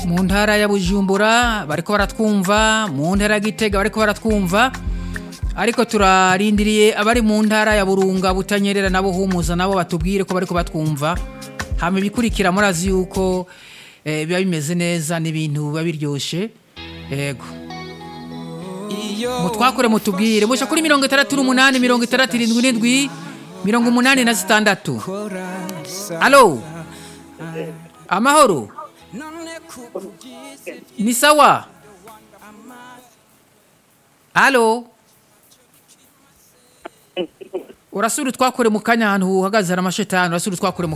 mu ntara ya bujumbura bariko baratwumva mu ntara ya gitega bariko baratwumva ariko turarindiriye abari mu ntara ya burunga butanyerera nabo humuza nabo batubwire ko bariko batwumva hama ibikurikira murazi yuko eh, biba bimeze neza n'ibintu biba biryoshe yego mutwakure mutubwire musha kuri mirongo itandatu n'umunani mirongo itandatu irindwi n'indwi mirongo umunani na zitandatu alo amahoro ni sawa alo urasura utwakure mu kanya ahantu uhagaze hari amashetani urasura utwakure mu